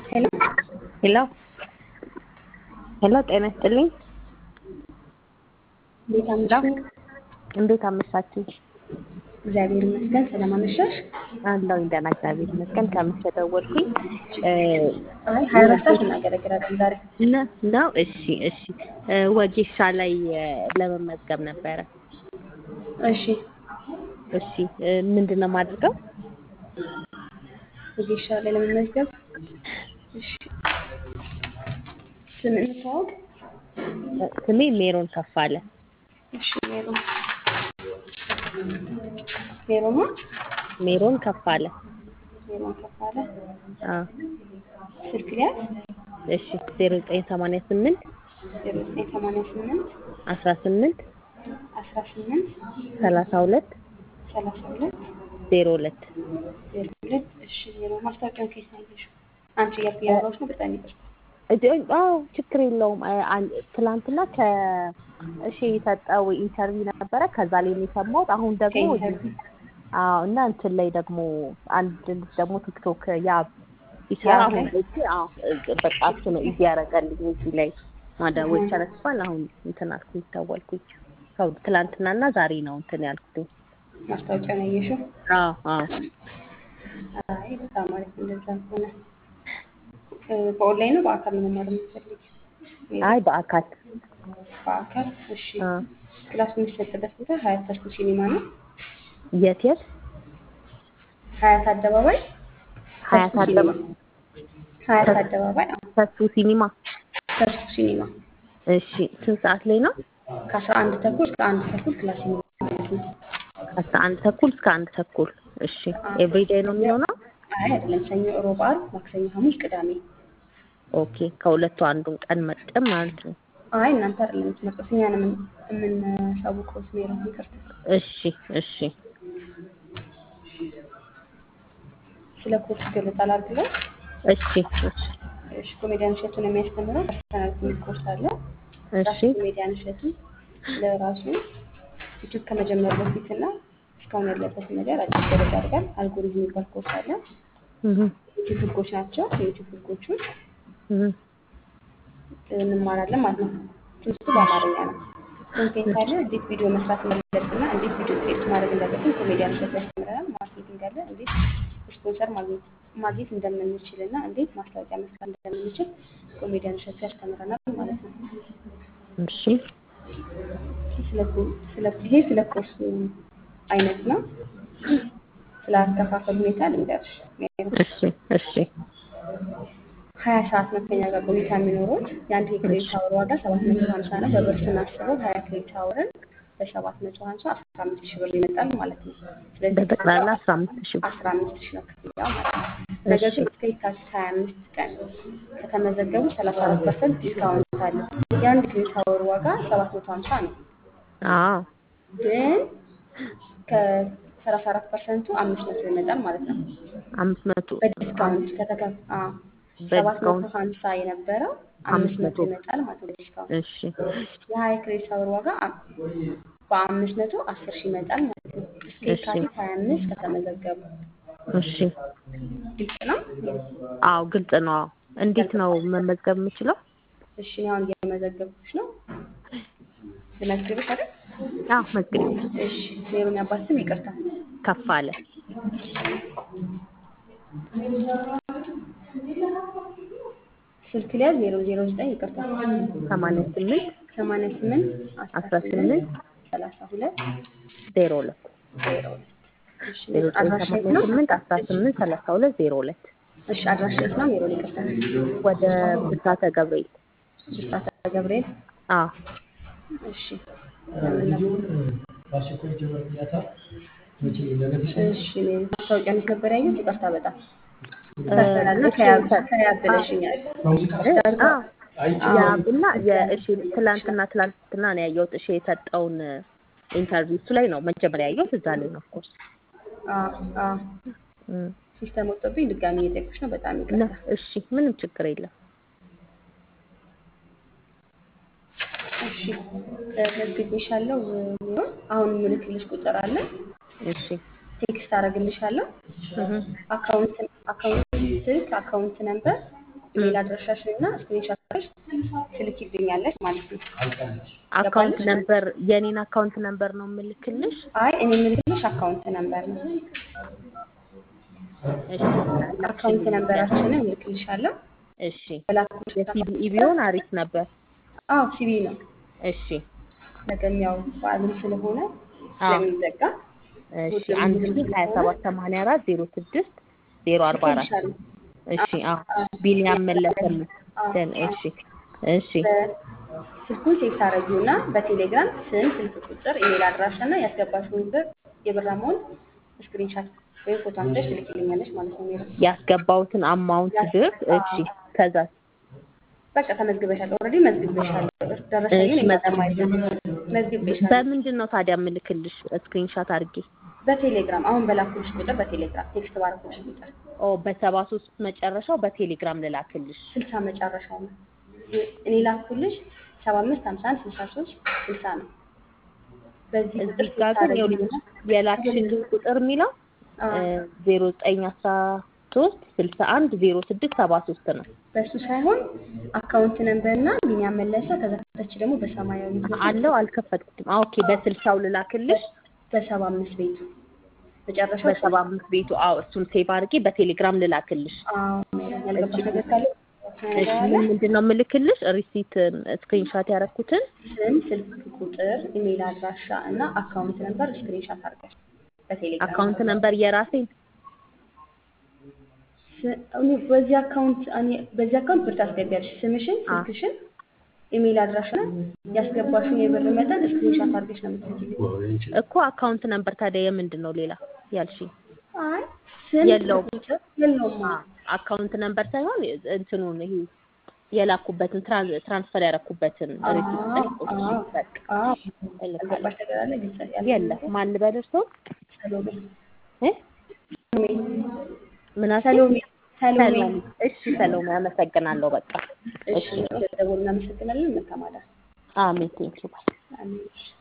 ሄሎ ሄሎ ሄሎ፣ ጤና ይስጥልኝ። እንዴት አመሹ? እንዴት አመሻችሁ? እግዚአብሔር ይመስገን። ሰላም አመሻሽ? አለሁኝ ደህና፣ እግዚአብሔር ይመስገን። ከምሽት ደወልኩኝ አይ ሀያ አራት ሰዓት እናገለግላለን ዛሬ። ነ- ነው። እሺ፣ እሺ። ወጌሻ ላይ ለመመዝገብ ነበረ። እሺ እሺ፣ ምንድን ነው የማደርገው? ወጌሻ ላይ ለመመዝገብ እሺ። ስም እንተዋወቅ። ስሜ ሜሮን ከፋለ። እሺ ሜሮ ሜሮማ ሜሮን ከፋለ። ሜሮን ከፋለ አዎ። ስልክ ሊያዝ እሺ፣ ዜሮ ዘጠኝ ሰማንያ ስምንት ዜሮ ዘጠኝ ሰማንያ ስምንት አስራ ስምንት አስራ ስምንት ሰላሳ ሁለት ሰላሳ ሁለት ዜሮ ሁለት ዜሮ ሁለት እሺ ሜሮ ማስታወቂያውን ከየት ነው ያየሽው? አንቺ እያልኩ እያወራሁሽ ነው። በጣም ይቅርታ። አዎ ችግር የለውም። አ- አን- ትላንትና ከእሺ የሰጠው ኢንተርቪው ነበረ። ከዛ ላይ ነው የሰማሁት። አሁን ደግሞ ከኢንተርቪው አዎ እና እንትን ላይ ደግሞ አንድ ልጅ ደግሞ ቲክቶክ ያ ይሰራ ያ አሁን ላይ? ላይ አዎ በቃ እሱ ነው እዚህ ያደረገልኝ እዚህ ላይ ማዳወቅ ተረስቷል። አሁን እንትን አልኩኝ ደወልኩኝ። ሰው ትላንትናና ዛሬ ነው እንትን ያልኩት። ማስታወቂያውን ያየሽው? አዎ አዎ አይ በጣም አሪፍ። እንደዛ ከሆነ እ፣ በኦንላይን ነው በአካል ነው መማር የምትፈልጊው? አይ በአካል በአካል እሺ። አዎ ክላስ የሚሰጥበት ቦታ ሀያት ተስኩ ሲኒማ ነው። የት የት ሀያት አደባባይ ሀያት ተስኩ አደባ ሲኒማ ሀያት አደባባይ አዎ፣ ተሱ ሲኒማ ተስኩ ሲኒማ እሺ ስንት ሰዓት ላይ ነው? ከአስራ አንድ ተኩል እስከ አንድ ተኩል ክላስ ይኖራል ማለት ነው። አስራ አንድ ተኩል እስከ አንድ ተኩል እሺ ኤቭሪዴይ ነው የሚሆነው? አይ አይደለም፣ ሰኞ፣ ሮብ፣ ዓርብ፣ ማክሰኞ፣ ሐሙስ፣ ቅዳሜ። ኦኬ ከሁለቱ አንዱን ቀን መርጠን ማለት ነው። አይ እናንተ አይደለም የምትመርጡት፣ እኛ ነን የምን- የምናሳውቀው። ስሜሮ ይቅርታ። እሺ እሺ ስለ ኮርስ ገለጻ ላድርግለው። እሺ እሺ እሺ ኮሜዲያን እሸቱን የሚያስተምረው ፐርሰናል የሚል ኮርስ አለ። እሺ ራሱ ኮሜዲያን እሸቱ ለራሱ ዩቲዩብ ከመጀመሩ በፊት እና እስካሁን ያለበትን ነገር አዲስ ገለጻ ያደርጋል። አልጎሪዝም የሚባል ኮርስ አለ። እህ ዩቲዩብ ህጎች ናቸው። የዩቲዩብ ህጎቹን እህ እንማራለን ማለት ነው። ትምህርቱ በአማርኛ ነው። ኮንቴንት አለ። እንዴት ቪዲዮ መስራት እንዳለብንና እንዴት ቪዲዮ ክሬት ማድረግ እንዳለብን ኮሜዲያን እሸቱ ያስተምረናል። ማርኬቲንግ አለ። እንዴት ስፖንሰር ማግኘት ማግኘት እንደምንችል እና እንዴት ማስታወቂያ መስራት እንደምንችል ኮሜዲያን እሸቱ ያስተምረናል ማለት ነው። እሺ ስለ ኮ- ስለ- ይሄ ስለ ኮርሱ አይነት ነው። ስለ አከፋፈል ሁኔታ ልንገርሽ። እሺ እሺ ሀያ ሰዓት ነው ከኛ ጋር ቆይታ የሚኖሩት። የአንድ የክሬዲት አወር ዋጋ ሰባት መቶ ሀምሳ ነው። በብር ስናስበው ሀያ ክሬዲት አወርን በሰባት መቶ ሀምሳ አስራ አምስት ሺህ ብር ይመጣል ማለት ነው። ስለዚህ በጠቅላላ አስራ አምስት ሺህ ብር አስራ አምስት ሺህ ነው ክፍያው ማለት ነው። ነገር ግን እስከ የካቲት ሀያ አምስት ቀን ከተመዘገቡ ሰላሳ አራት ፐርሰንት ዲስካውንት አለ። የአንድ ክሬዲት አወር ዋጋ ሰባት መቶ ሀምሳ ነው። አዎ ግን ከሰላሳ አራት ፐርሰንቱ አምስት መቶ ይመጣል ማለት ነው። አምስት መቶ በዲስካውንት ከተከ ሰባት መቶ በዲስካውንት ሀምሳ የነበረው አምስት መቶ ይመጣል ማለት ነው በዲስካውንት። እሺ የሀያ ክሬዲት አወር ዋጋ አ- በአምስት መቶ አስር ሺህ ይመጣል ማለት ነው። እስከ እሺ የካቲት ሀያ አምስት ከተመዘገቡ እሺ ግልጽ ነው። አዎ ግልጽ ነው። አዎ እንዴት ነው መመዝገብ የምችለው? እሺ እኔ አሁን እየመዘገብኩሽ ነው። ልመዝግብሽ አይደል? አዎ መዝግብ እሺ ሜሮን ያባት ስም ይቅርታ። ከፍ አለ ስልክ ሊያዝ ዜሮ ዜሮ ዘጠኝ ይቅርታ ሰማንያ ስምንት ሰማንያ ስምንት አስራ አስራ ስምንት ስምንት ሰላሳ ሁለት ዜሮ ሁለት ዜሮ ሁለት እሺ ዜሮ ዘጠኝ አድራሻ የት ሰማንያ ነው? ስምንት አስራ ስምንት ሰላሳ ሁለት ዜሮ ሁለት እሺ አድራሻ የት ነው? ሜሮን ይቅርታ ወደ ብስራተ ገብርኤል ብስራተ ገብርኤል አዎ እሺ ለምን ነበር? እሺ ሜሮን ማስታወቂያ እንዴት ነበር ያየሁት? ይቅርታ በጣም ፐርሰናልና ከያብ ከያብ ብለሽኛል። ያብና የእሺ ትላንትና ትላንትና ነው ያየሁት። እሺ የሰጠውን ኢንተርቪው እሱ ላይ ነው መጀመሪያ ያየሁት። እዛ ላይ ነው ኦፍኮርስ አዎ አዎ ሲስተም ወጥቶብኝ ድጋሚ እየጠየኩሽ ነው። በጣም እና ይቅርታ። እሺ ምንም ችግር የለም። እሺ መዝግቤሻለሁ። ሜሮን አሁን ምልክልሽ ቁጥር አለ። እሺ ቴክስት አደርግልሻለሁ። እህ አካውንት አካውንት ስልክ አካውንት ነምበር ኢሜል አድራሻሽን እና ስክሪንሾትሽ ትልኪልኛለሽ ማለት ነው። አካውንት ገባልሽ? ነምበር የኔን አካውንት ነምበር ነው የምልክልሽ። አይ እኔ የምልክልሽ አካውንት ነምበር ነው። እሺ አካውንት ነምበራችንን እልክልሻለሁ። እሺ በላኩልሽ የሲቢኢ ቢሆን አሪፍ ነበር። አዎ ሲቢ ነው። እሺ ነገም ያው በዓልም ስለሆነ አዎ። ስለሚዘጋ እሺ አንድ ሺ ሀያ ሰባት ሰማንያ አራት ዜሮ ስድስት ዜሮ አርባ አራት ልክልሻለሁ። እሺ አዎ ቢኒያም መለሰም አዎ፣ ደን አዎ። እሺ እሺ ስልኩን ሴት ታደርጊውና በቴሌግራም ስም፣ ስልክ ቁጥር፣ ኢሜል አድራሻ እና ያስገባሽውን ብር የብር አማውንት ስክሪንሻት ወይም ፎቶ አንስተሽ ትልኪልኛለሽ ማለት ነው። ሜሮ ያስገባሁትን አማውንት ብር እሺ ከዛ በቃ ተመዝግበሻል። ኦልሬዲ መዝግበሻል። ደረሰኝን እሺ፣ የማጠማይዘ መዝግበሻል። በምንድን ነው ታዲያ የምልክልሽ ስክሪንሻት አድርጌ በቴሌግራም አሁን በላኩልሽ ቁጥር በቴሌግራም ቴክስት ባረኩልሽ ቁጥር ኦ በሰባ ሶስት መጨረሻው በቴሌግራም ልላክልሽ ስልሳ መጨረሻው ነው። እኔ ላኩልሽ ሰባ አምስት ሀምሳ አንድ ስልሳ ሶስት ስልሳ ነው። በዚህ ቁጥር እዚህ ጋር ግን ይኸውልሽ የላክሽልኝ ቁጥር የሚለው ዜሮ ዘጠኝ አስራ ሶስት ስልሳ አንድ ዜሮ ስድስት ሰባ ሶስት ነው በእሱ ሳይሆን አካውንት ነምበር እና ቢኒያም መለሰ ከዛ ከታች ደግሞ በሰማያዊ አለው አልከፈትኩትም አ ኦኬ በስልሳው ልላክልሽ በሰባ አምስት ቤቱ መጨረሻው በሰባ አምስት ቤቱ አዎ እሱን ሴቭ አድርጌ በቴሌግራም ልላክልሽ አዎ ያልገባሽ ነገር ካለ እሺ ምን ምንድን ነው የምልክልሽ ሪሲት ስክሪንሻት ያደረኩትን ስም፣ ስልክ ቁጥር፣ ኢሜል አድራሻ እና አካውንት ነምበር ስክሪንሻት አድርገሽ በቴሌግራም አካውንት ነምበር የራሴን ስ- እኔ በዚህ አካውንት እኔ በዚህ አካውንት ብር ታስገቢያለሽ። ስምሽን፣ አ። ስልክሽን፣ ኢሜል አድራሻ ያስገባሽውን የብር መጠን ስክሪንሻት አድርገሽ ነው የምትልኪልኝ። እኮ አካውንት ነምበር ታዲያ የምንድን ነው ሌላ ያልሽኝ አይ ስም የለውም። ስልክ ቁጥር የለውም። አካውንት ነምበር ሳይሆን እንትኑን ይሄ የላኩበትን ትራን- ትራንስፈር ያደረኩበትን ሪሲት ጠይቆች አዎ፣ በቃ አዎ። እልካለሁ። ያልገባሽ ነገር አለ? ግልጽ ያልሆነ የለም ማን ልበል እርስዎ ሰሎሜ እ ሰሎሜ ምን አልሽኝ? ሰሎሜ ሰሎሜ። ሰሎሜ እሺ ሰሎሜ አመሰግናለሁ በቃ እሺ፣ ደውል እናመሰግናለን። መልካም አዳር። አሜን ቴንኪው ባይ አሜን።